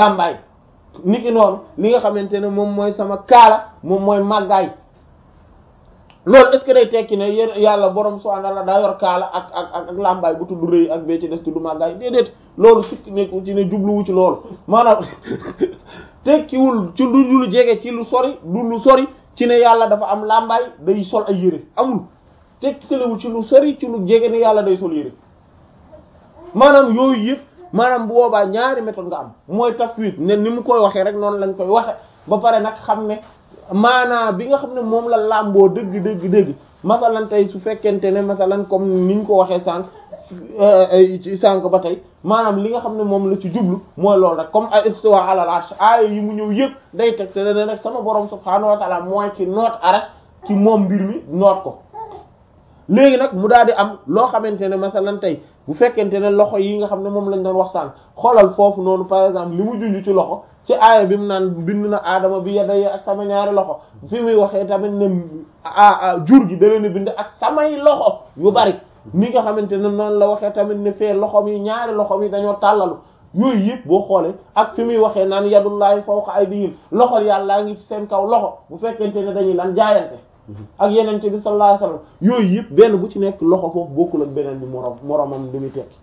làmbaay niki noonu li nga xamante ne moom mooy sama kaala moom mooy màggaay loolu est-ce que day tekki ne yéen yàlla borom subhanahu wa ta'ala daa yor kaala ak ak ak ak làmbaay bu tudd rëy ak bee ci des tudd màggaay déedéet loolu sukk nekku ci ne jubluwu ci loolu maanaam tekkiwul ci lu lu jege ci lu sori du lu sori ci ne yàlla dafa am làmbaay day sol ay yére amul tekkiwul ci lu sori ci lu jege ne yàlla day sol yére maanaam yooyu yëpp maanaam bu boobaa ñaari méthode nga am mooy tafwid ne ni mu koy waxee rek noonu lañ koy waxe ba pare nag xam ne maanaa bi nga xam ne moom la làmboo dëgg dëgg dëgg masalan tey su fekkente ne masalan comme niñ ko waxee sànq ci sànq ba tey maanaam li nga xam ne moom la ci jublu mooy loolu rek comme ay istiwa ala al-arsh aaya yi mu ñëw yëpp day teg te ne rek sama borom subhaanahu wa ta'ala mooy ci noot arash ci moom mbir mi noot ko léegi nag mu daal di am loo xamante ne masalan tey bu fekkente ne loxo yi nga xam ne moom lañ doon wax sànq xoolal foofu noonu par exemple li mu junj ci loxo ci aaya bi mu naan bind na aadama bi yadayya ak sama ñaari loxo fi muy waxee tamit ne ah jur gi da leen a bind ak samay loxo yu bari ni nga xamante ne noonu la waxee tamit ne fee loxo mi ñaari loxo mi dañoo tàllalu yooyu yëpp boo xoolee ak fi muy waxee naan yadullahi fawqa aydihim loxo yàllaa ngi ci seen kaw loxo bu fekkente ne dañuy lan jaayante ak yenente bi sallallahu alayhi wasallam yooyu yëpp benn bu ci nekk loxo foofu bokkul ak beneen bi moroom moroomam li muy tekki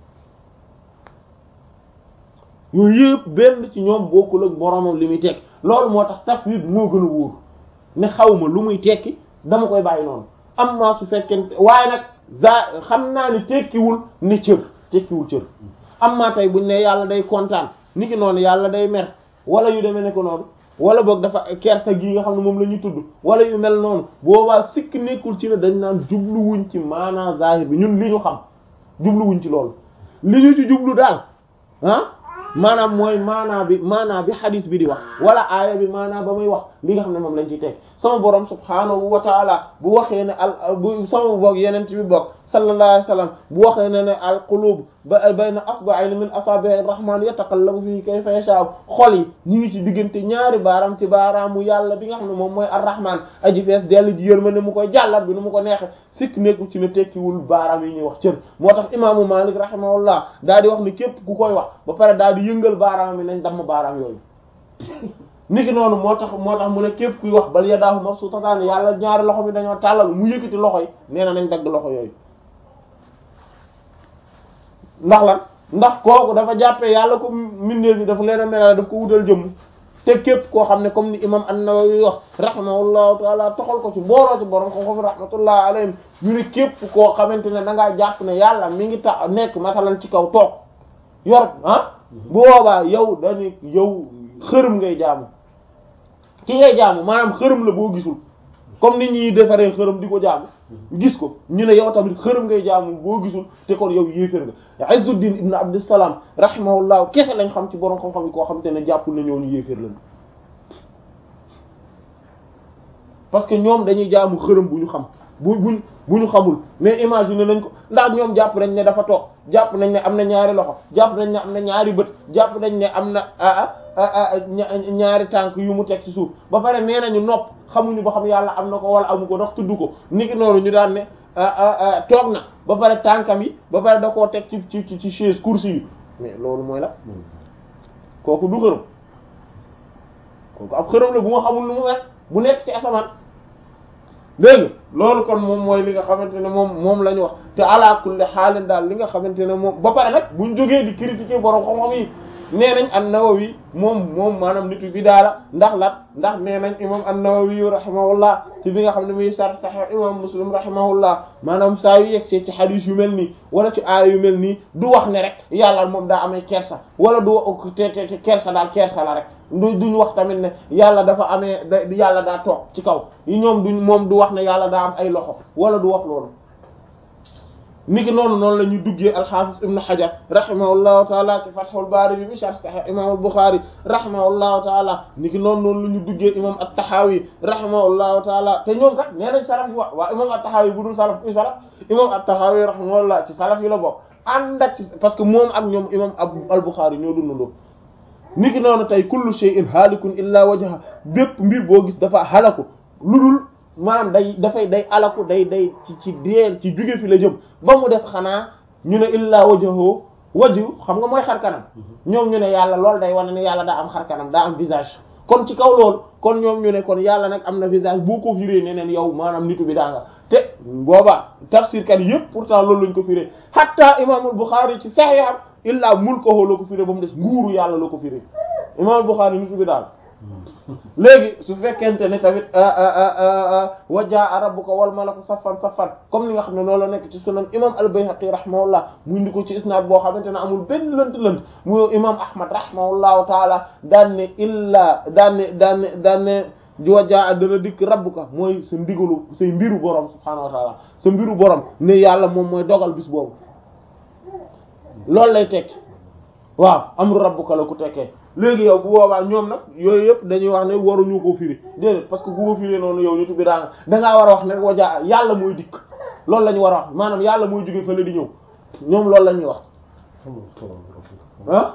yooyu yëpp benn ci ñoom bokkul ak moroomam li muy tekki loolu moo tax tafwid moo gën a wóor ne xaw ma lu muy tekki dama koy bàyyi noonu am naa su fekkente waaye nag za xam naa ni tekkiwul ni cër tekkiwul cër am naa tey buñ ne yàlla day kontaan niki noonu yàlla day mer wala yu demee ne ko noonu wala boog dafa kersa gii nga xam ne moom la ñu tudd wala yu mel noonu boobaa sikk nekkul ci ne dañ naan jubluwuñ ci maanaa zahir bi ñun li ñu xam jubluwuñ ci loolu li ñu ci jublu daal ah maanaam mooy maanaa bi maanaa bi xadis bi di wax wala aaya bi maanaa ba muy wax li nga xam ne moom lañ ciy teg sama borom subhaanahu wa taala bu waxee ne al bu sama boog yeneen bi bokk sallallahu alayhi wa sallam bu waxee ne ne al qulub ba bayna asba'ayni min asabi'ir rahman yataqallabu fihi kayfa yasha xol yi ñu ngi ci diggante ñaari baaraam ci baaraamu yàlla bi nga xam ne moom mooy ar-rahman aji fees dellu ji yërmande mu koy jàllar bi nu mu ko neexe sikk nekku ci ne tekkiwul baaraam yi ñuy wax cër moo tax imaamu malik rahimahullah daal di wax ni képp ku koy wax ba pare daal di yëngal baaraam yi nañ damm baaraam yooyu niki noonu moo tax moo tax mu ne képp kuy wax bal yadaahu mabsuutatan yàlla ñaari loxo mi dañoo tàllal mu yëkkati loxo yi nee na nañ dagg loxo yooyu ndax lan ndax kooku dafa jàppee yàlla ko mbindeef yi dafa leen a melal daf ko wutal jëmm te képp koo xam ne comme ni imam an-Nawawi wax rahimahullahu taala toxal ko ci booloo ci borom xam-xam rahmatullah alayhim ñu ne képp koo xamante ne da ngaa jàpp ne yàlla mi ngi tax nekk masalan ci kaw toog yor ah bu boobaa yow dañu yow xërëm ngay jaamu ki ngay jaamu maanaam xërëm la boo gisul comme ni ñuy defaree xërëm di ko jaamu gis ko ñu ne yow tamit xërëm ngay jaamu boo gisul te kon yow yéefér nga Izzuddin ibn Abdussalam rahimahullah kese lañ xam ci borom xam-xam yi koo xam te ne jàppul na ñoo ñu yéefér lañ parce que ñoom dañuy jaamu xërëm bu ñu xam bu buñ bu ñu xamul mais imagine nañ ko ndax ñoom jàpp nañ ne dafa toog jàpp nañ ne am na ñaari loxo jàpp nañ ne am na ñaari bët jàpp nañ ne am na ñaari tànk yu mu teg ci suuf ba pare nee nañu nopp xamuñu ba xam yàlla am na ko wala amu ko ndax tudd ko niki noonu ñu daan ne toog na ba pare tànkam yi ba pare da koo teg ci ci ci chaise course yi mais loolu mooy la kooku du xërëm kooku ab xërëm la bu ma xamul lu mu wax bu nekk ci asamaan dégg loolu kon moom mooy li nga xamante ne moom moom la ñu wax te ala kulli xaalin daal li nga xamante ne moom ba pare nag buñ jógee di critiquer borom xam-xam yi nee nañ an-Nawawi moom moom maanaam nitu bi daala ndax lat ndax nee nañ imam an-Nawawi rahimahullah ci bi nga xam ne muy sar Sahih imam Muslim rahimahullah maanaam saa yu yegsee ci xadiis yu mel nii wala ci aaya yu mel nii du wax ne rek yàlla moom daa amee kersa wala du te te kersa daal kersa la rek du duñ wax tamit ne yàlla dafa amee da yàlla daa toog ci kaw yi ñoom duñ moom du wax ne yàlla daa am ay loxo wala du wax loolu niki noonu noonu la ñu duggee alxaafis ibnu xajar rahimahullahu taala ci fathul baari bi mi sharh sahih imam al-bukhari rahimahullahu taala niki noonu noonu la ñu duggee imam at-tahawi rahimahullahu taala te ñoom kat nee nañ salaf yi wax waa imam at-tahawi bu dul salaf kuy salaf imam at-tahawi rahimahullah ci salaf yi la bokk ànd ak ci parce que moom ak ñoom imam al-bukhari ñoo dundandoo niki noonu tey kullu shay'in halikun illa wajha bépp mbir boo gis dafa halaku lu dul maanaam day dafay day alaku day day ci ci deel ci jóge fi la jëm ba mu des xanaa ñu ne illaa wajhahu waju xam nga mooy xar kanam ñoom ñu ne yàlla loolu day wane ne yàlla daa am xar kanam daa am visage kon ci kaw loolu kon ñoom ñu ne kon yàlla nag am na visage boo ko firé neneen yow maanaam nitu bi daa nga te booba tafsir kat yëpp pourtant loolu lañ ko firé hatta imaamul Bukhari ci Sahih illa mulkuhu la ko firé ba mu des nguuru yàlla la ko firé imaamul Bukhari nitu bi daal léegi su fekkente ne tamit wa jaa rabbuka wal malaku saffan saffan comme ni nga xam ne noonu la nekk ci sunan imam al-Bayhaqi rahimahullah mu indi ko ci isnaad boo xamante ne amul benn lënt lënt mu imam ahmad rahimahullahu taala daan ne illa daan ne daan ne daan ne wa jaa dana dikk rabbuka mooy sa ndigalu say mbiru borom subhaanahu wa taala sa mbiru borom ne yàlla moom mooy dogal bis boobu loolu lay tekki waaw amru rabbuka la ku tekkee léegi yow bu boobaa ñoom nag yooyu yëpp dañuy wax ne waruñu ko firi déedéet parce que bu ko firi noonu yow nitu bi daa nga dangaa war a wax ne wajaa yàlla mooy dikk loolu la ñu war a wax maanaam yàlla mooy jóge fële di ñëw ñoom loolu la ñuy wax ah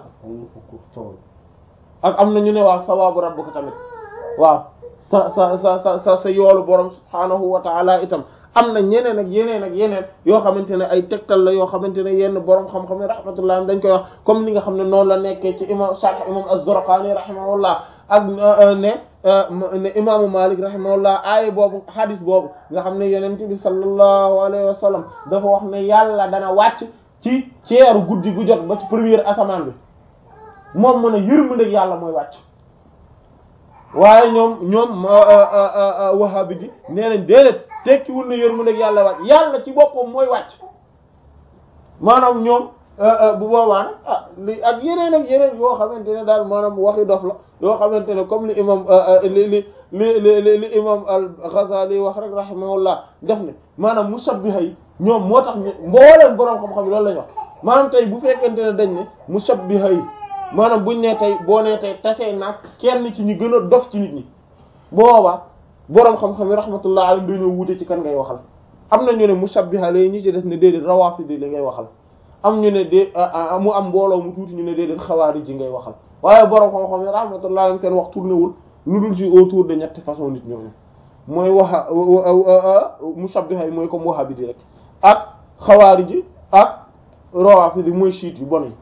ak am na ñu ne waaw sawaabu rabbuka tamit waaw sa sa sa sa sa sa yoolu borom subhaanahu wa ta'ala itam am na ñeneen ak yeneen ak yeneen yoo xamante ne ay tegtal la yoo xamante ne yenn borom xam-xam yi rahmatullah dañ koy wax comme li nga xam ne noonu la nekkee ci imam Sharh imam Az-Zurqani rahimahullah ak ne ne imaamu Malik rahimahullah aaya boobu hadis boobu nga xam ne yonent bi sallallahu alayhi wa sallam dafa wax ne yàlla dana wàcc ci ceeru guddi gu jot ba ci première asamaan bi moom mu ne yërmandeeg yàlla mooy wàcc waaye ñoom ñoom wahabi ji nee nañ déedéet tekkiwul na yërmandeeg yàlla wàcc yàlla ci boppam mooy wàcc maanaam ñoom bu boobaa nag ah li ak yeneen ak yeneen yoo xamante ne daal maanaam waxi dof la yoo xamante ne comme li imam li li li li li imam al-Ghazali wax rek rahimahullah def ne maanaam mushabbiha yi ñoom moo tax mbooleem boroom xam-xam yi loolu lañu wax maanaam tey bu fekkente ne dañ ne mushabbiha yi maanaam buñ ne tey boo nee tey tasee nag kenn ci ñi gën a dof ci nit ñi boobaa boroom xam-xam yi rahmatullah alayhi dañoo wute ci kan ngay waxal am na ñu ne mushabbiha lay ñi ci des ne déedéet rawafidi li ngay waxal am ñu ne dé mu am mbooloo mu tuuti ñu ne déedéet xawaari ji ngay waxal waaye boroom xam-xam yi rahmatullah alayhi seen wax tourné wul lu dul ci autour de ñetti façon nit ñooñu mooy waxa mushabbiha yi mooy comme wahabiti rek ak xawaari ji ak rawafidi mooy chiite yu bon yi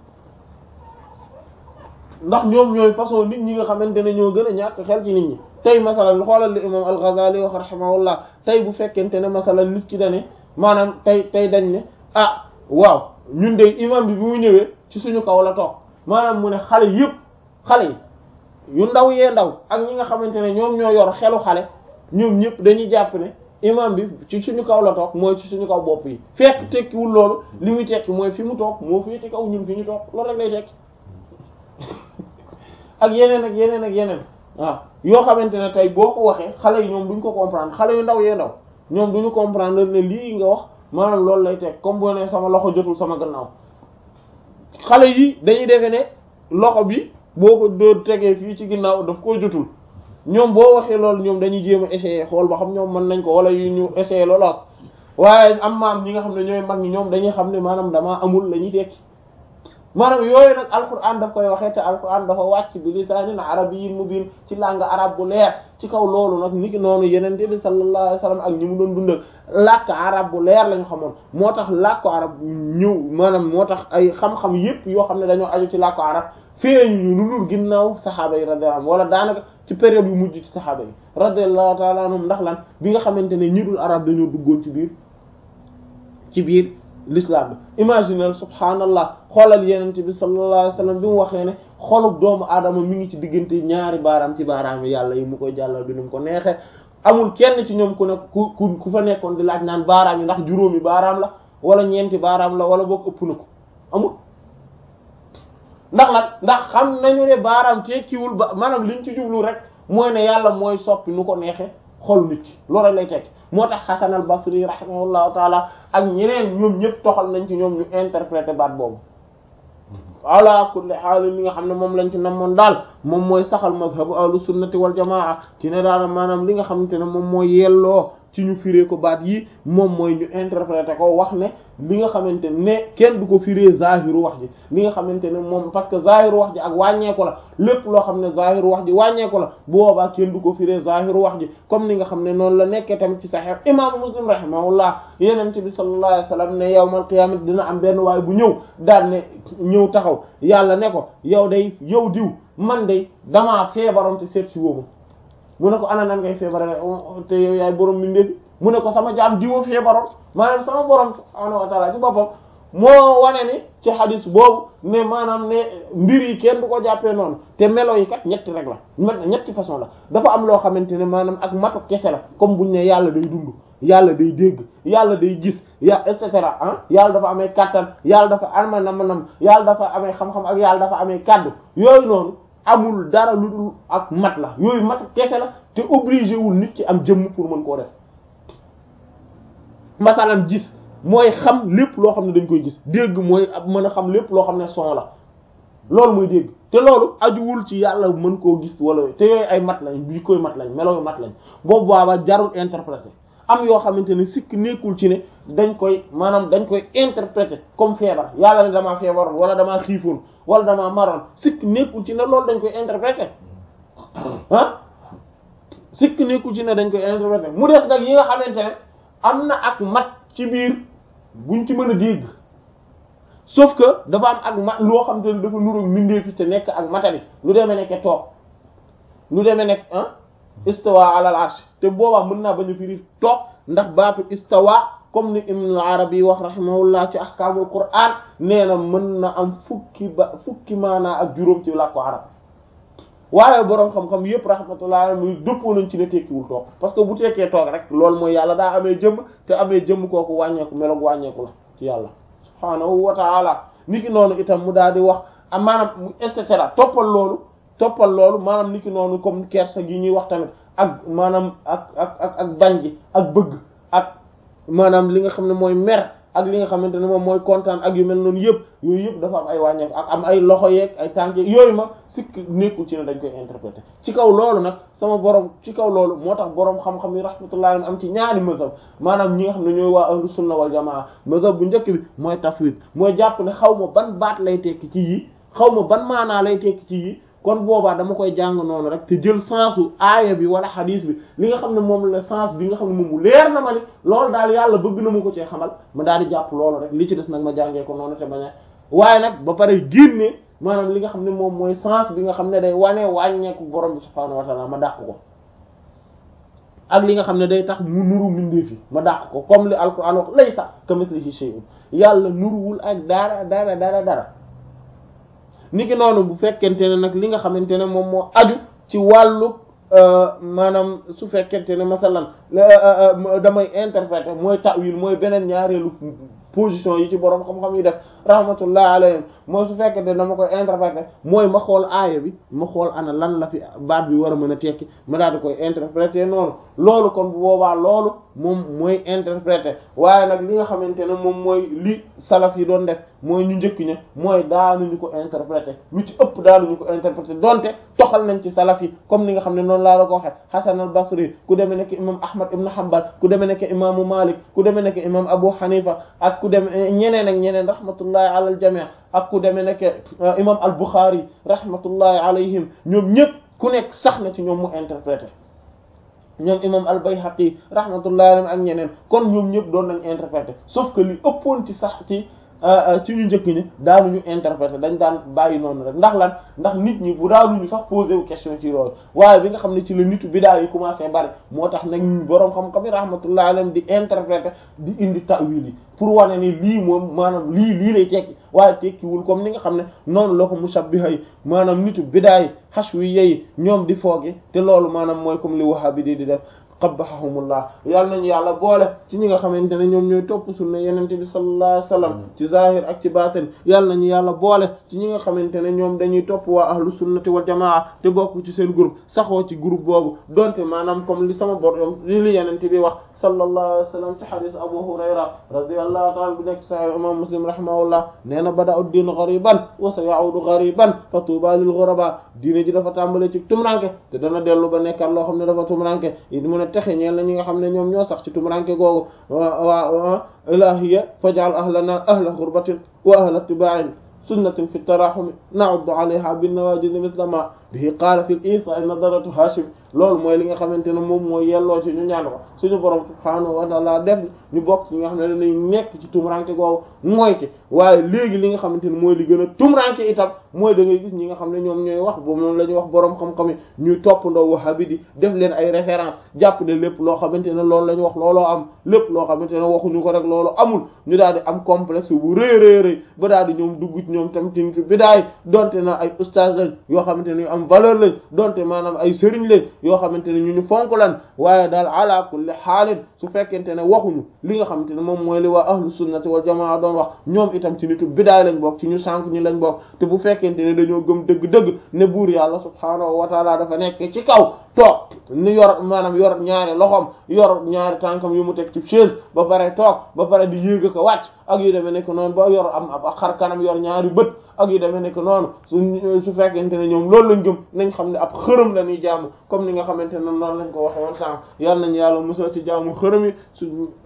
ndax ñoom ñooy façon nit ñi nga xamante ne ñoo gën a ñàkk xel ci nit ñi tey masalan xoolal li imam al-Ghazali wax rahimahullah tey bu fekkente ne masalan nit ki dane maanaam tey tey dañ ne ah waaw ñun de imam bi bi mu ñëwee ci suñu kaw la toog maanaam mu ne xale yëpp xale yi yu ndaw yee ndaw ak ñi nga xamante ne ñoom ñoo yor xelu xale ñoom ñëpp dañuy jàpp ne imam bi ci suñu kaw la toog mooy ci suñu kaw bopp yi fekk tekkiwul loolu li muy tekki mooy fi mu toog moo féete kaw ñun fi ñu toog loolu rek lay tekki ak yeneen ak yeneen ak yeneen waaw yoo xamante ne tey boo ko waxee xale yi ñoom duñ ko comprendre xale yu ndaw yee ndaw ñoom duñu comprendre ne lii nga wax maanaam loolu lay teg comme boo ne sama loxo jotul sama gannaaw xale yi dañuy defe ne loxo bi boo ko dóor tegee fii ci ginnaaw daf koo jotul ñoom boo waxee loolu ñoom dañuy jéem a essayer xool ba xam ñoom mën nañ ko wala yu ñu essayer loolu ak waaye am maam ñi nga xam ne ñooy mag ñi ñoom dañuy xam ne maanaam damaa amul la ñuy tekki maanaam yooyu nag alquran daf koy waxee te alquran dafa wàcc bi lisaanin arabiyyin mubiin ci langue arabe bu leer ci kaw loolu nag niki noonu yenente bi sallallahu alayhi wasallam ak ñi mu doon dundal làkk arab bu leer lañu xamoon moo tax làkku arab ñëw maanaam moo tax ay xam-xam yépp yoo xam ne dañoo aju ci làkku arab feeñu ñu lu dul ginnaaw saxaaba yi radiyallahu anhum wala daanaka ci période yu mujj ci saxaaba yi radiyallahu ta'ala anhum ndax lan bi nga xamante ne ñi dul arab dañoo duggoon ci biir ci biir l'islam bi imaginel subhaanallah xoolal yenent bi sallallahu alayhi wasallam bi mu waxee ne xolub doomu aadama mi ngi ci diggante ñaari baaraam ci baaraam yi yàlla yi mu koy jàllal bi nu mu ko neexee amul kenn ci ñoom ku ne ku ku ku fa nekkoon di laaj naan baaraam yi ndax juróomi baaraam la wala ñeenti baaraam la wala boog ëpp na ko amul ndax lan ndax xam nañu ne baaraam tekkiwul ba maanaam liñ ci jublu rek mooy ne yàlla mooy soppi nu ko neexee xol nit ki loolu rek lay tekki moo tax Hasan al-Basri rahimahullahu taala ak ñeneen ñoom ñëpp toxal nañ ci ñoom ñu interpréter baat boobu ala kulli haal li nga xam ne moom lañ ci namoon daal moom mooy saxal mazhabu ahlu sunnati wal jamaa ci ne daal maanaam li nga xamante ne moom mooy yelloo ci ñu firee ko baat yi moom mooy ñu interpréter ko wax ne li nga xamante ne kenn du ko firee zahiru wax ji li nga xamante ne moom parce que zahiru wax ji ak wàññeeku la lépp loo xam ne zahiru wax ji wàññeeku la bu boobaa kenn du ko firee zahiru wax ji comme ni nga xam ne noonu la nekkee tamit ci sahih imaamu muslim rahimahullah yeneen bi sallallahu alayhi wasallam ne yawmal qiyaamati dina am benn waay bu ñëw daal ne ñëw taxaw yàlla ne ko yow day yow diw man day damaa feebaroon te seet si woomu mu ne ko ana nan ngay feebare te yow yaay borom mbindeefi mu ne ko sama jaam diwa feebaroon maanaam sama borom subhaanahu wa ta'ala ci boppam moo wane ni ci hadis boobu ne maanaam ne mbir yi kenn du ko jàppee noonu te melo yi kat ñetti rek la ñetti façon la dafa am loo xamante ne maanaam ak matu kese la comme buñ ne yàlla day dund yàlla day dégg yàlla day gis ya et cetera ah yàlla dafa amee kattan yàlla dafa ama nam nam yàlla dafa amee xam-xam ak yàlla dafa amee kaddu yooyu noonu amul dara lu dul ak mat la yooyu mat kese la te obligé wul nit ci am jëmm pour mën koo def masalan gis mooy xam lépp loo xam ne dañ koy gis dégg mooy ab mën a xam lépp loo xam ne son la loolu mooy dégg te loolu ajuwul ci yàlla mën koo gis wala te yooyu ay mat lañ bi koy mat lañ melo yu mat lañ boobu baaba jarul interpréter am yoo xamante ne sikk nekkul ci ne dañ koy maanaam dañ koy interpréter comme feebar yàlla ne damaa feebaroon wala damaa xiifoon wala damaa maroon sikk nekkul ci ne loolu dañ koy interpréter ah sikk nekkul ci ne dañ koy interpréter mu des nag yi nga xamante ne am na ak mat ci biir buñ ci mën a dégg sauf que dafa am ak mat loo xamante ne dafa nuróog mindee fi te nekk ak matali lu demee nekke toog lu demee nekk ah istawa ala al arsh te boobaa mën naa bañ a firi toog ndax baatu istawa comme ni ibn arabi yi wax rahimahullah ci ahkaamul qur'an nee na mën na am fukki ba fukki maanaa ak juróom ci làkku arab waaye boroom xam-xam yëpp rahmatullah muy dëppoo nañ ci ne tekkiwul toog parce que bu tekkee toog rek loolu mooy yàlla daa amee jëmm te amee jëmm kooku wàññeeku meloog wàññeeku la ci yàlla subhaanahu wa taala niki noonu itam mu daal di wax maanaam et cetera toppal loolu toppal loolu maanaam niki noonu comme kersa gi ñuy wax tamit ak maanaam ak ak ak ak bañ gi ak bëgg ak maanaam li nga xam ne mooy mer ak li nga xamante ne moom mooy kontaan ak yu mel noonu yëpp yooyu yëpp dafa am ay wàññeeku ak am ay loxo yeeg ay tànk yeeg yooyu ma sikk nekkul ci ne dañ koy interpréter ci kaw loolu nag sama borom ci kaw loolu moo tax borom xam-xam yi rahmatullahi am ci ñaari mazhab maanaam ñi nga xam ne ñooy waa ahlu sunna wal jamaa mazhab bu njëkk bi mooy tafwid mooy jàpp ne xaw ma ban baat lay tekki ci yi xaw ma ban maanaa lay tekki ci yi kon boobaa dama koy jàng noonu rek te jël sensu aaya bi wala xadiis bi li nga xam ne moom la sens bi nga xam ne moom mu leer na ma ni loolu daal yàlla bëgg na ma ko cee xamal ma daal di jàpp loolu rek li ci des nag ma jàngee ko noonu te bañ a waaye nag ba pare génne maanaam li nga xam ne moom mooy sens bi nga xam ne day wane wàññeeku borom bi subhaanahu wa ta'ala ma dàq ko ak li nga xam ne day tax mu nuru mbindeef yi ma dàq ko comme li alquran wax laysa kamithlihi shay'un yàlla nuruwul ak dara dara dara dara niki noonu bu fekkente ne nag li nga xamante ne moom moo aju ci wàllu maanaam su fekkente ne masalan damay interpréter mooy ta'wil mooy beneen ñaareelu position yi ci borom xam-xam yi def rahmatullah alayhim mooy su fekkente ne dama koy interpréter mooy ma xool aaya bi ma xool ana lan la fi baat bi war a mën a tekki ma daal di koy interpréter noonu loolu kon bu boobaa loolu moom mooy interpréter waaye nag li nga xamante ne moom mooy li salaf yi doon def mooy ñu njëkk ña mooy daanuñu ko interpréter lu ci ëpp daanuñu ko interpréter donte toxal nañ ci salaf yi comme ni nga xam ne noonu laa la ko waxee Hasan al-Basri ku demee nekk imam Ahmad ibn Hanbal ku demee nekk imaamu Malik ku demee nekk imam Abu Hanifa ak ku demee ñeneen ak ñeneen rahmatullahi ala al jami' ak ku demee nekk imam al-Bukhari rahmatullahi alayhim ñoom ñëpp ku nekk sax na ci ñoom mu interpréter ñoom imam al-Bayhaqi rahmatullahi alayhim ak ñeneen kon ñoom ñëpp doon nañ interpréter sauf que li ëppoon ci sax ci ci ñu njëkk ñi daanuñu interpréter dañ daan bàyyi noonu rek ndax lan ndax nit ñi bu daanuñu sax poser wu question ci loolu waaye bi nga xam ne ci la nitu bidaa yi commencé bari moo tax nag boroom xam-xam yi rahmatullahi alayhim di interpréter di indi ta'wil yi pour wane ni lii moom maanaam lii lii lay tekki waaye tekkiwul comme ni nga xam ne noonu la ko mushabbiha yi maanaam nitu bidaa yi hashwi yi ñoom di fooge te loolu maanaam mooy comme li wahabi di di def qabbahahumullah yàlla nañu yàlla boole ci ñi nga xamante ne ñoom ñooy topp sunna yenente bi sallallahu alayhi wasallam ci zahir ak ci batin yàlla nañu yàlla boole ci ñi nga xamante ne ñoom dañuy topp waa ahlu sunnati wal jamaa te bokk ci seen groupe saxoo ci groupe boobu donte maanaam comme li sama borom li li yenente bi wax sallallahu alayhi wasallam ci hadith abu hurayra radiyallahu ta'ala bi nekk sahih imam muslim rahimahullah nee na bada ud din ghariban wa sayaudu ghariban fa tuba lil ghuraba diine ji dafa tàmbale ci tumranke te dana dellu ba nekkat loo xam ne dafa tumranke mu ne texe ñeel na ñi nga xam ne ñoom ñoo sax ci tumuranke googu wa ilahiya faj'al ahlana ahla ghurbatin wa ahla ittiba'in sunnatin fi tarahumi na'uddu alayha bin nawajiz mithla ma bihi qaala fi isa nadaratu hashim loolu mooy li nga xamante ne moom mooy yelloo ci ñu ñaan ko suñu borom subhaanahu wa ta'ala def ñu bokk ci ñi nga xam ne danañ nekk ci tumuranke googu mooy ci waaye léegi li nga xamante ne mooy li gën a tumuranke itam mooy da ngay gis ñi nga xam ne ñoom ñooy wax boobu moom la ñuy wax borom xam-xam yi ñuy toppandoo wahabi di def leen ay référence jàpp ne lépp loo xamante ne loolu la ñu wax looloo am lépp loo xamante ne waxuñu ko rek loolu amul ñu daal di am complexe bu rëy rëy rëy ba daal di ñoom dugg ci ñoom tam ci nitu bidaay donte na ay ustaas lañ yoo xamante ne ñu am valeur lañ donte maanaam ay sëriñ lañ yoo xamante ne ñu ñu fonk lan waaye daal ala kulli xaalin su fekkente ne waxuñu li nga xamante ne moom mooy li waa ahlu sunnati wal jamaa doon wax ñoom itam ci nitu bidaay lañ bokk ci ñu sànk ñi lañ bokk te bu fekkente ne dañoo gëm dëgg-dëgg ne buur yàlla subhaanahu wa taala dafa nekk ci kaw toog ni yor maanaam yor ñaari loxoom yor ñaari tànkam yu mu teg ci chaise ba pare toog ba pare di yéeg ko wàcc ak yu demee nekk noonu ba yor am ab xar kanam yor ñaari bët ak yu demee nekk noonu su su fekkente ne ñoom loolu lañ gëm nañ xam ne ab xërëm la ñuy jaamu comme ni nga xamante ne noonu lañ ko waxe woon sànq yàlla nañu yàlla musal ci jaamu xërëm yi su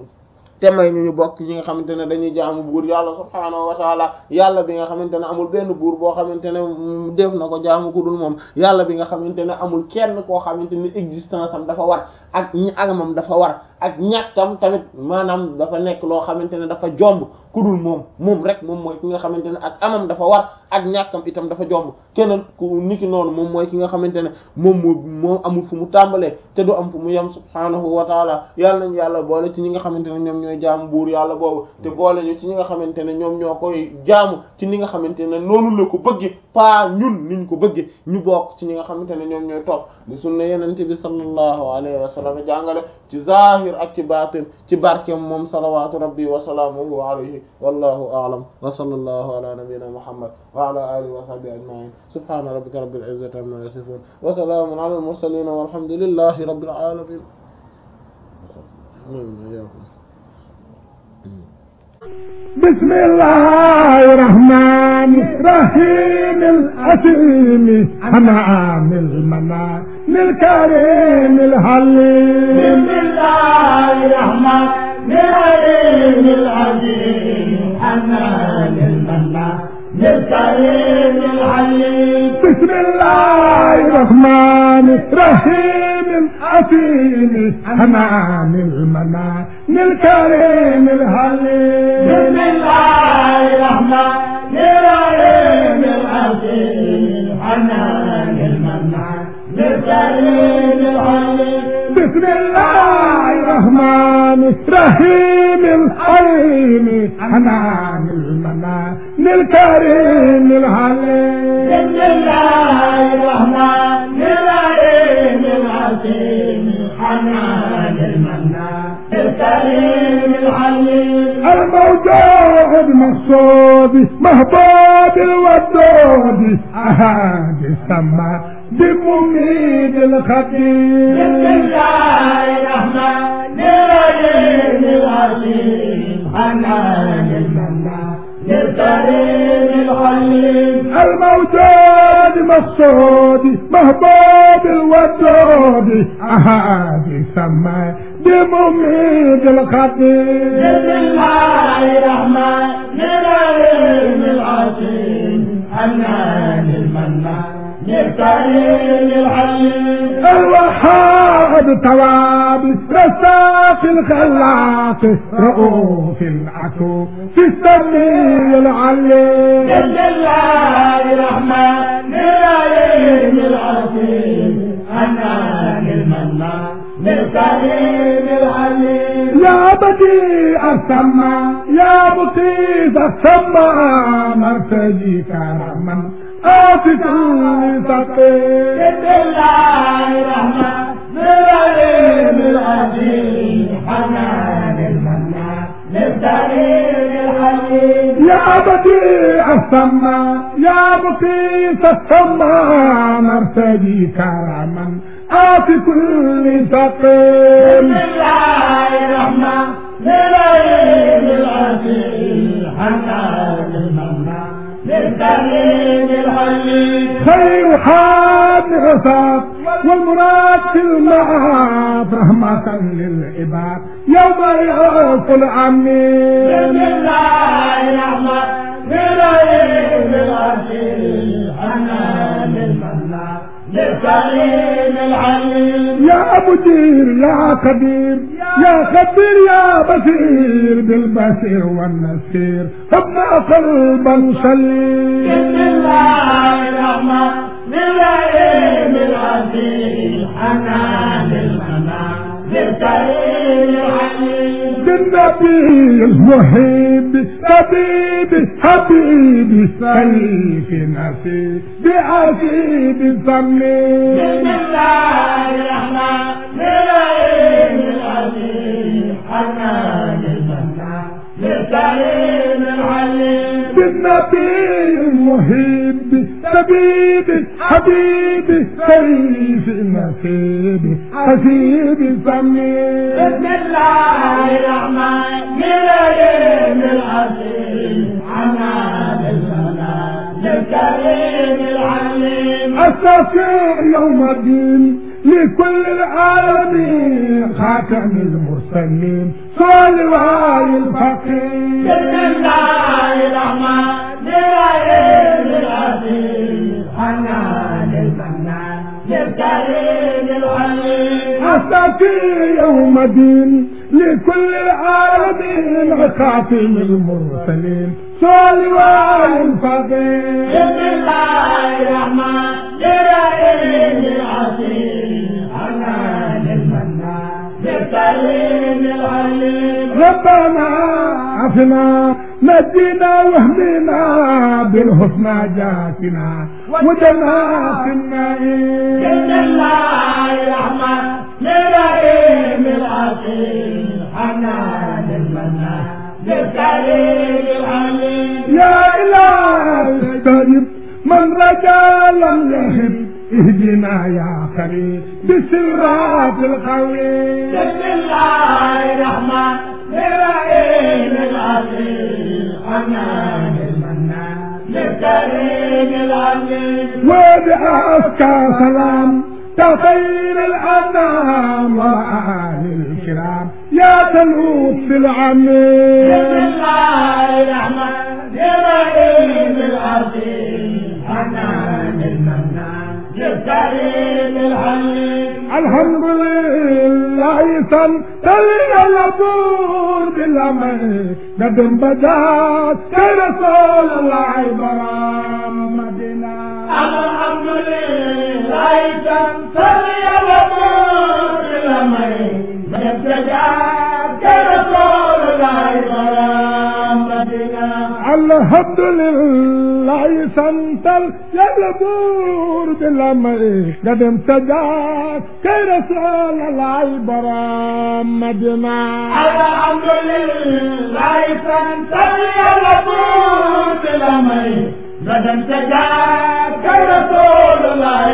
te may ñu ñu bokk ñi nga xamante ne dañuy jaamu buur yàlla subhaanahu wa taala yàlla bi nga xamante ne amul benn buur boo xamante ne def na ko jaamu ku dul moom yàlla bi nga xamante ne amul kenn koo xamante ne existence am dafa war ak ñi agamam dafa war ak ñàkkam tamit maanaam dafa nekk loo xamante ne dafa jomb ku dul moom moom rek moom mooy ki nga xamante ne ak amam dafa war ak ñàkkam itam dafa jomb keneen ku niki noonu moom mooy ki nga xamante ne moom moo moom amul fu mu tàmbalee te du am fu mu yem subhaanahu wa taala yàlla nañu yàlla boole ci ñi nga xamante ne ñoom ñooy jaamu buur yàlla boobu te boole ñu ci ñi nga xamante ne ñoom ñoo koy jaamu ci ni nga xamante ne noonu la ko bëgge pas ñun niñ ko bëgge ñu bokk ci ñi nga xamante ne ñoom ñooy topp di sunna yenente bi sallallahu alayhi wa sallam jàngale ci zahir ak ci baatin ci barkeem moom salawatu rabbi wa salaamuhu alayhi wallahu a'lam wa sallallahu ala nabiyyina muhammad wa ala alihi wa sahbihi ajma'in subhana rabbika rabbil izzati amma yasifun wa salamun ala al mursalin walhamdulillahi rabbil alamin بسم الله الرحمن الرحيم الأسيم حمام المنى للكريم الحليم بسم الله الرحمن الرحيم العظيم حنان المنى للكريم الحليم بسم الله الرحمن الرحيم الأسيم حمام المنى للكريم الحليم بسم الله الرحمن الرحيم العظيم حنان المنى للكريم الحليم بسم الله الرحمن الرحيم الحليم حنان المنى للكريم الحليم بسم الله الرحمن الرحيم العظيم حنان المنى للكريم الحليم الموجود مقصود محبوب الودود أهاد السماء بمميد بسم الخطيب الله الرحمن الرحيم العظيم حنان المنى للكريم الحليم الموجود مقصود محبوب الودود أهاد السماء بمميد الخطيب بسم الله الرحمن الرحيم العظيم حنان المنى للكريم الحليم الوهاب تواب رزاق الخلاق رؤوف العفو في السميع العليم بسم الله الرحمن الرحيم العظيم حنان المنى للكريم الحليم يا بديع السماء يا مقيت السماء مرتجي كرما آتك لتقي بسم الله الرحمن الرحيم العظيم حنان المنى للكريم الحليم يا بديع السماء يا مقيت السماء مرتجي كرما آت كل تقيم بسم الله الرحمن الرحيم العظيم حنان المنى للكريم الحليم خير حاب والنغصات والمراد في المعاد رحمة للعباد يوم يعوف بسم العمين الله الرحمن الرحيم العزيز حنان المنان للكريم العليم يا مدير يا قدير يا خبير يا بصير بالبصير والنصير ابنى قلبا بسم سليم الله الرحمن الرحيم العزيز حنان المنان للكريم العليم بالنبي المحب طبيبي حبيبي سيف نسيب بعزيز بسم سمير الله الرحمن الرحيم العزيز حنان المنان للكريم العليم بالنبي المحب طبيبي حبيبي سيف نسيب حسيب سمير بسم الله الرحمن الرحيم العزيز حنان المنان للكريم العليم الشفيع يوم الدين لكل العالمين خاتم المرسلين صلى وعلي الفقير بسم الله الرحمن الرحيم العزيز حنان المنان للكريم العليم الشفيع يوم الدين لكل العالمين خاتم المرسلين صلى وعلي الفقير بسم الله الرحمن الرحيم العزيز حنان المنان للكريم العليم ربنا عافنا نجينا واهدنا بالحسنى جاتنا وجنا في بسم النعيم الله الرحمن الرحيم العزيز حنان المنان للكريم العليم يا إله الكريم من رجا لم يهب اهدنا يا خليل بسرات الخوي بسم الله الرحمن الرحيم العزيز حنان المنان للكريم العليم وبأزكى سلام تخير الأنام وآل الكرام يا تنوب في بسم العميل الله الرحمن الرحيم العزيز حنان المنان للكريم العليم الحمد لله سنتلي الأبور بالأمر قدم بدات كرسول الله برام مدينة الحمد لله تنصري الأمور الأمين يبتجاك رسول الله برامتنا الحمد لله سنتل يلبور بالأمر قدم سجاد كرسول الله برام مدينة الحمد لله تنصري الأمور الأمين غدا تجاك رسول الله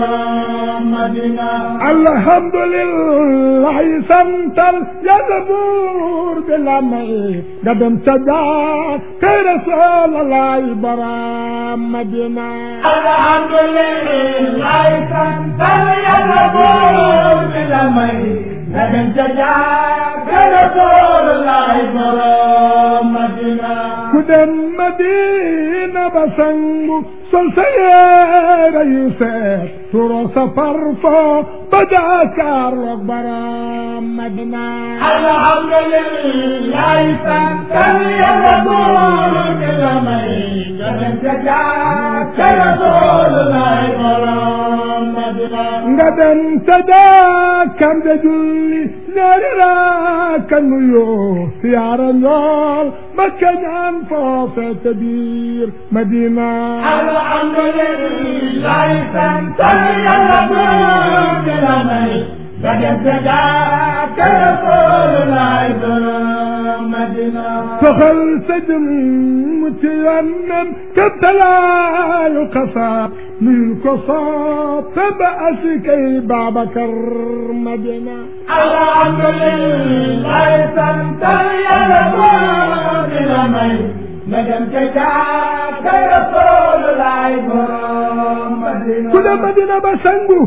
برامتنا الحمد لله سنتل يزبور بالأمر قدم سجاد كرسول الله برام مدينة الحمد لله تنتهي الأمور بالأمين لكن تجاك رسول الله برامتنا كدن مدينة بسنغ سلسير يوسف ترى سفر فو بدا كارلوك برام مدينة الحمد لله تنتهي الأمور بالأمين لكن تجاك رسول الله برامتنا ngaden tada kamde julli nerira kanuyo siara nyol makanyan fofe tabir madina الحمد لله تنتهي الأمور بالأمين لكن تجاك رسول الله برامتنا فخل سجن متيمم كبتلا القصاب من قصاب تبأسكي بابكر مدينة الحمد لله تنتهي الأمور بالأمين لكن تجاك kay Rasulullaay borom Madina ku dem Madina ba sangu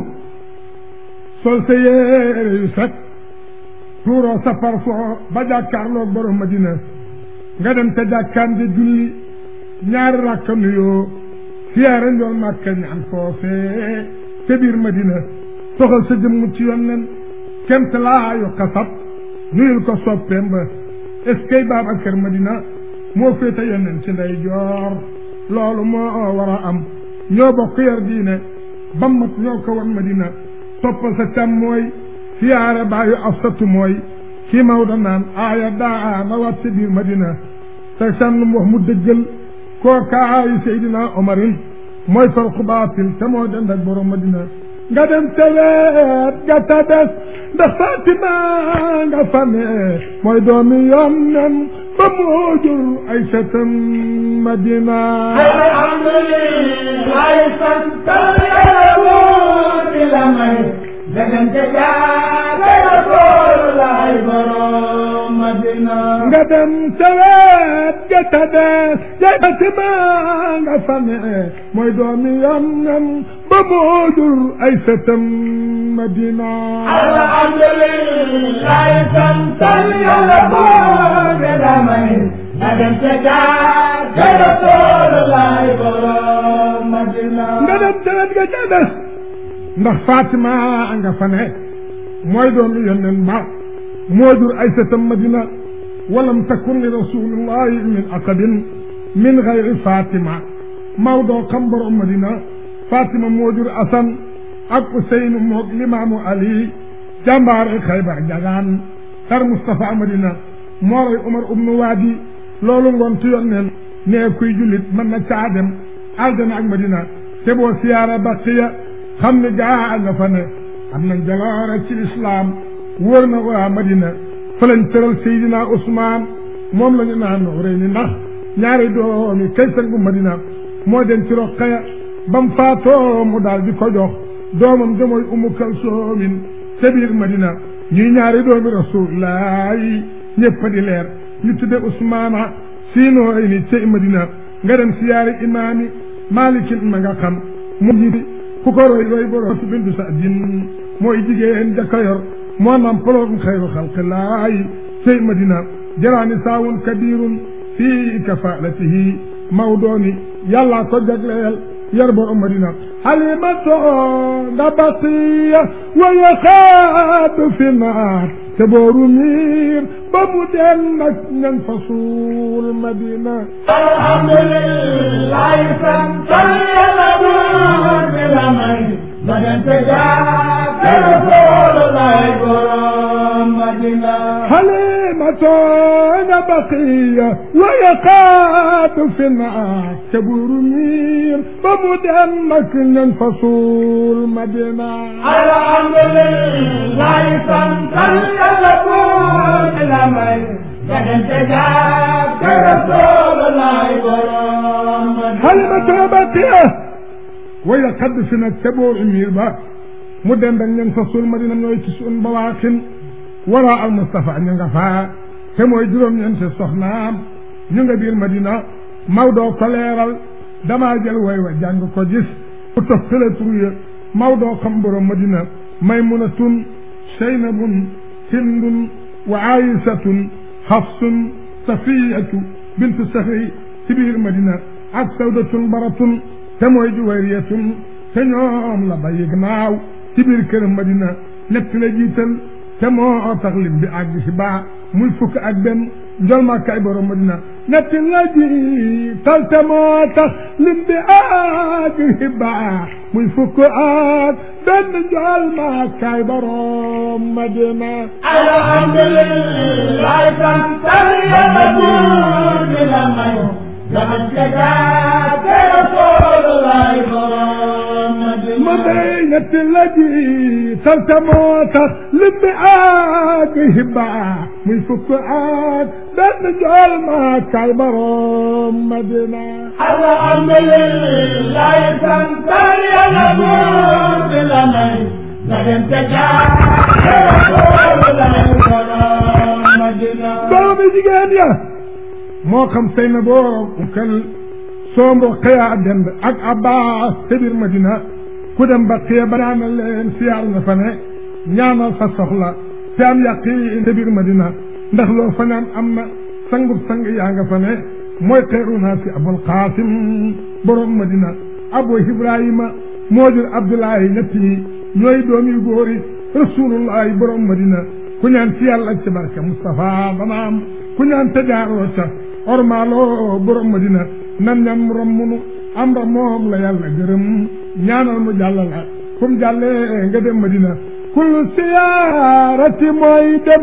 sol sa yére yu set tuuroo sa parfum ba jàkkaarloog borom Madina nga dem te jàkkaan di julli ñaari rakka nuyoo siyaare njool màkka ñaan foofee ca biir Madina toxal sa jëmm ci yonnen kemt laayu xasab nuyul ko soppeem ba est ce que Babacar Madina moo féete yonnen ci ndey joor loolu moo war a am ñoo bokk yar diine ba mat ñoo ko wan Madina toppal sa càm mooy siyaare baayu afsatu mooy kii Maodo naan aaya daa na wat ci biir Madina te sànn wax mu dëggal kooka aayu Seydina Omarin mooy farqu baatil te moo dend ak borom Madina nga dem teweet nga ta des ndax Fatima nga fane mooy doomi yonnen ba moo jur ay setam Madina alhamdulilah santal Yàlla buur bi la may dagante jaar kay Rasulullaay borom Madina nga dem teweet nga ta des yaay Fatima nga fane mooy doomi yonnen ba moo jur ay setam Madina alhamdulilah santal Yàlla buur bi la may dagante jaar kay Rasulullaay borom Madina nga dem teweet nga ta des ndax Fatima nga fane mooy doomi yonnen ba moo jur ay setam Madina walam takun li rasulillahi min aqabin min gayri Fatima Maodo xam borom Madina Fatima moo jur Asan ak Useynu moog Limaamu Ali jàmbaare Xaybar jagaan tar Mustafa Madina moo rey Umar ibnu Waadi loolu ngoon ci yonneen nee kuy jullit mën na caa dem aljana ak Madina te boo siyaara Baqiya xam ne gaa nga fa ne am nañ jaloore ci lislaam wóor na waa Madina fa lañ tëral Seydina Ousmane moom la ñu naan rëy ni ndax ñaari doomi kay sangu Madina moo den ci Roqaya bam faatoo mu daal di ko jox doomam ja mooy Umu Kalsoomin ca biir Madina ñuy ñaari doomi Rasulullaay ñëpp di leer ñu tudde Ousmane siinoo ay ni ca Madina nga dem siyaari imaami Malikin ma nga xam mu jiiti ku ko roy roy borom su bindu sa din mooy jigéen jaka yor moo nam poloom xayru xalqillaay cey madina jaraani saawun kabirun fii kafaalatihi mawdooni yàllaa ko jagleel yar borom madina xalimato nga basiya wa yaxaadu fi naat te booru miir ba mu den nag ñan fa suul madina alhamdulilah santal Yàlla buur bi la may dagante jaar kay Rasulullaay borom Madina حليمة بقية ويقاد في النار كبر مير بمدمك الفصول مدينة alhamdulilah santal Yàlla buur bi la may dagante jaar kay Rasulullaay borom Madina حليمة بقية ويقاد في النار كبر مير با مدمك الفصول مدينة نويتسون بواخن wara al Mustafa ñu nga faa te mooy juróom-ñeenti soxnaam ñu nga biir Madina Maodo ko leeral damaa jël way wa jàng ko gis ku toftale tur ya Maodo xam borom Madina Maymunatun Seynabun Hindun wa Aïsatun Hafsun Safiyatu bintu Saxri ci biir Madina ak Sawdatun Baratun te mooy Juwayriyatun te ñoom la bàyyi naaw ci biir kër Madina ñett la jiital te moo tax lim bi àgg si baa muy fukk ak benn njol ma kay borom Madina ñetti la ji tal te moo tax lim bi àgg si baa muy fukk ak benn njol ma kay borom Madina alhamdulilah santal Yàlla buur bi la may dagante jaar kay Rasulullaay borom Madina ma day ñetti la ji tal te moo tax lim bi àgg si baa muy fukk ak benn njol ma kay borom Madina alhamdulilah santal Yàlla buur bi la may dagante jaar kay Rasulullaay borom Madina doomi jigéen ya moo xam sëy na boo ukkal soo mbokk yaa dend ak Abbas te biir Madina ku dem ba xëy ba ñaanal leen siyaar nga fa ne ñaanal sa soxla te am yaqiin te biir Madina ndax loo fa naan am na sangub sang yaa nga fa ne mooy xeeru naa si Abul Qaasim borom Madina Abu Ibrahima moo jur Abdullahi ñett yi ñooy doom yu góor yi rasulullahi borom Madina ku ñaan ci yàlla ci barke Moustapha dana am ku ñaan te jaaroo ca ormaaloo borom Madina nan ñam rommunu am ra moom la yàlla gërëm ñaanal mu jàll la kum jàllee nga dem Madina kullu siyaarati mooy dem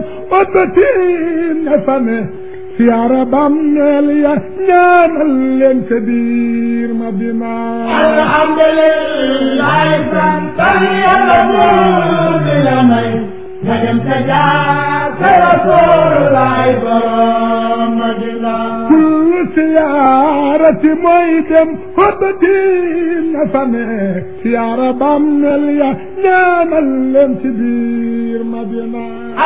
otatin nga fa ne siyaara bàmmeel ya ñaanal leen ca biir Madina alhamdulillah sant yàlla buur bi la may nga dem ca jaaka Rasulullah borom Madina kullu siyaarati mooy dem otatin nga fa ne siyaara bàmmeel ya ñaanal leen ci biir Madina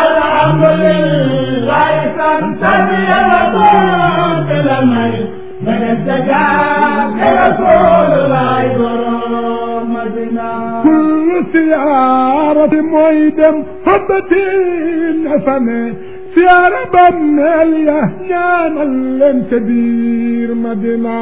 alhamdulillah sant yàlla buur bi la may nga dem ca jaaka Rasulullah borom Madina kullu siyaarati mooy dem xobbatin fa ne siyaara bàmmeel ya ñaanal leen ca biir Madina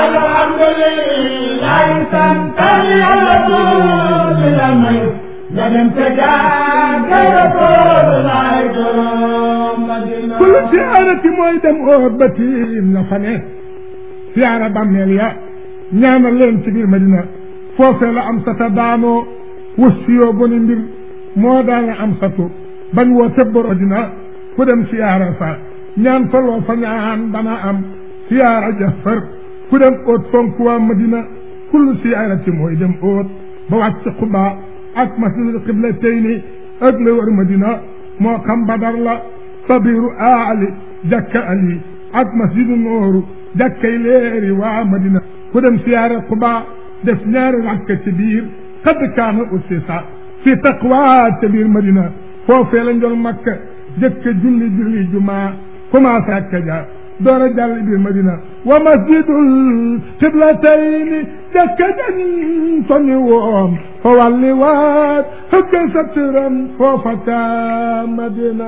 alhamdulillah sant yàlla buur bi la may nga dem ca jaaka Rasulullah borom Madina kullu siyaarati mooy dem xobbatin fa ne siyaara bàmmeel ya ñaanal leen ci biir Madina foofee la am sata daanoo wus fiyoo boni mbir moo daana am satu bañ woo tebbor dina ku dem siyaara fa ñaan fa loo fa ñaan dana am siyaara jafar ku dem óot fonk waa Madina kullu siyaarati mooy dem óot ba wàcc Quba ak masjidul qiblatayni ak la wër Madina moo xam Badar la sabiru aali jakka ali ak masjidu nooru jakkay leeri waa Madina ku dem siyaara Quba def ñaari rakka ci biir xad kaana ussisa fi taqwa ca biir Madina foofee lañ doon Makka jëkk julli julli jumaa commencé ak ja door a jàll biir Madina wa masjidul qiblatayni jàkka jan soñu woon fa walli waat hëkka satran foofa ca Madina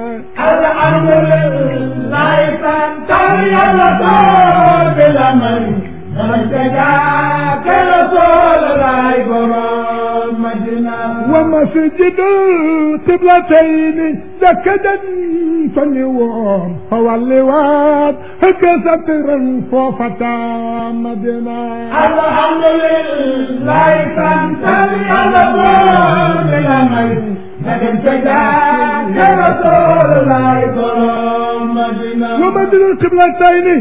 alhamdulillah sant yàlla buur bi la may nga dem ca jaaka Rasulullah borom Madina wa masjidul qiblatayni jàkka jan soñu woon fa walli waat hëkka satran foofa ca Madina alhamdulillah sant yàlla buur bi la may nga dem ca jaaka Rasulullah borom Madina wa masjidul qiblatayni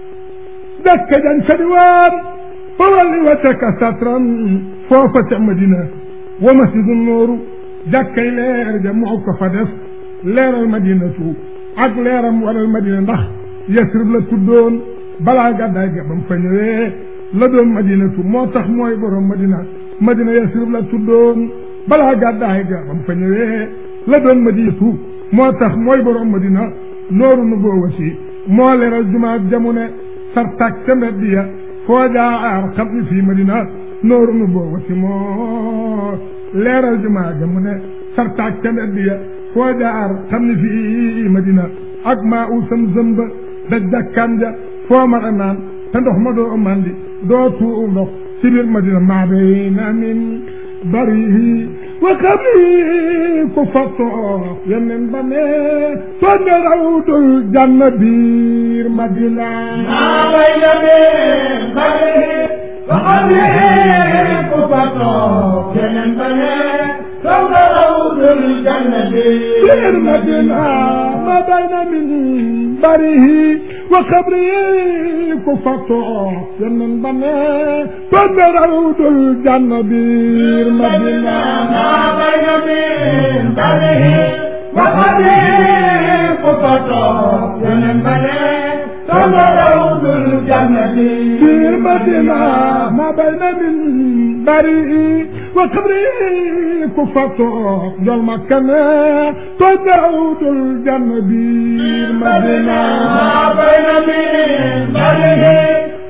jàkka jan sadi woon fa walli wataka satran foofa ca Madina wa masjidu nooru jàkkay leer ja moo ko fa def leeral madinatu ak leeram waral madina ndax yasrib la tuddoon balaa gàddaay ga bam fa ñëwee la doon madinatu moo tax mooy borom madina madina yasrib la tuddoon balaa gàddaay ga bam fa ñëwee la doon madinatu moo tax mooy borom madina nooru nu boowati moo leeral jumaa jamune sartak ca mbedd ya foo jaar xam ni fii madina nooru nu boowati moo leeral jumaa ja mu ne sartaak ca mbedd ya foo jaar xam ni fii madina ak maa u sam zëmba da jàkkaan ja foo mar a naan te ndox ma doo mandi doo tuu ndox ci biir madina maa bayna min barihi wa xabri ku fa toog yeneen ba ne soo ne rawdul janna biir madina maa bayna min barihi wa xabri ku fa toog yeneen ba ne soo ne rawdul janna biir madina ma bayna min barihi wa xabri ku fa toog yeneen ba ne soo ne rawdul janna biir madina maa bayna min barihi wa xabri ku fa toog yeneen ba ne soo ne rawdul janna biir madina ma bayna min barihi wa xabri ku fa toog njol makka ne soo ne rawdul janna biir madina maa bayna min barihi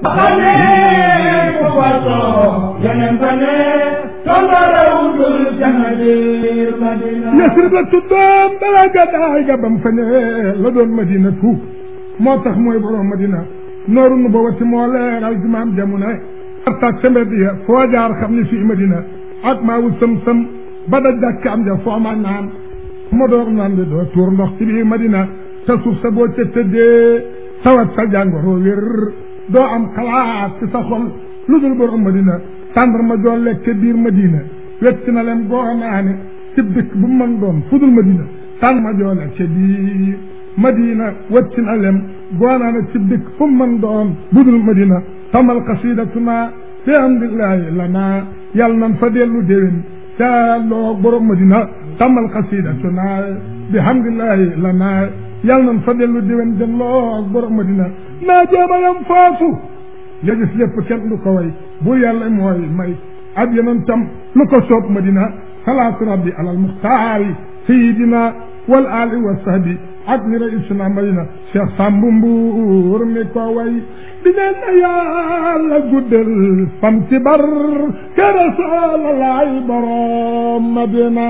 خليك وفاته ينبني تمرود الجمدير مدينة Yasrib la tuddoon balaa gàddaay ga bam fa ne la doon Madina tuub moo tax mooy borom Madina nooru nu ba wati moo leeral jumaam jamono artaak sa mbedd ya foo jaar xam ni fii Madina ak maa wu sëm-sëm ba da jàkk am ja foo ma naan ma door naan di doo tuur ndox ci biir Madina te suuf sa boo ca tëddee tawat sa jàngoro wér doo am xalaat ci sa xol lu dul borom Madina tàndar ma joo lekk biir Madina wecc na leen goo naa ne ci dëkk bu mën doon fu dul Madina tànn ma joo lekk biir Madina wecc na leen goo naa ne ci dëkk fu mën doon bu dul Madina tamal xasidatuna fi hamdillahi lana yàlla nan fa dellu déwén ca loo borom Madina tamal xasidatuna bi hamdillahi lana yàlla nan fa dellu déwén jëm loo borom Madina naa jéema yam foofu nga gis lépp kenn du ko way bu yàlla mooy may ak yeneen tam lu ko soob Madina salaatu rabbi alal muxtaari sayidina wal ali wa sahbi ak ni raisuna Madina Cheikh Sambu Mbuur mi ko way di ñaan na yàlla guddal fam ci bar ke rasulalaay borom Madina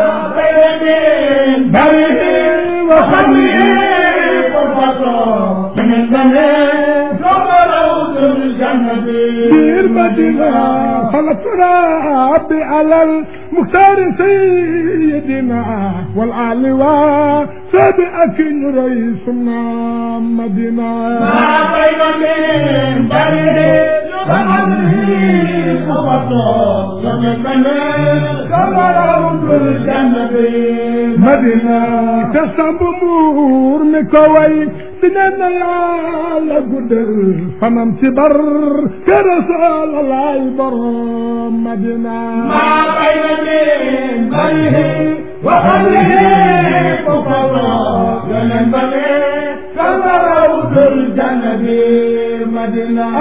من بره وخليه وفاته ينبني تمرود الجمدير biir Madina salaatu rabbi alal muxtaari sayidina wal ali wa sahbi ak ni raisuna Madina ما بين من بره وخليه وفاته ينبني تمرود الجمدير Madina te Sambu Mbuur mi ko way di ne na yàlla guddal fanam ci bar ke Rasulalaay borom Madina ما بين من بره وخليه وفاته ينبني تمرود الجمدير مدينة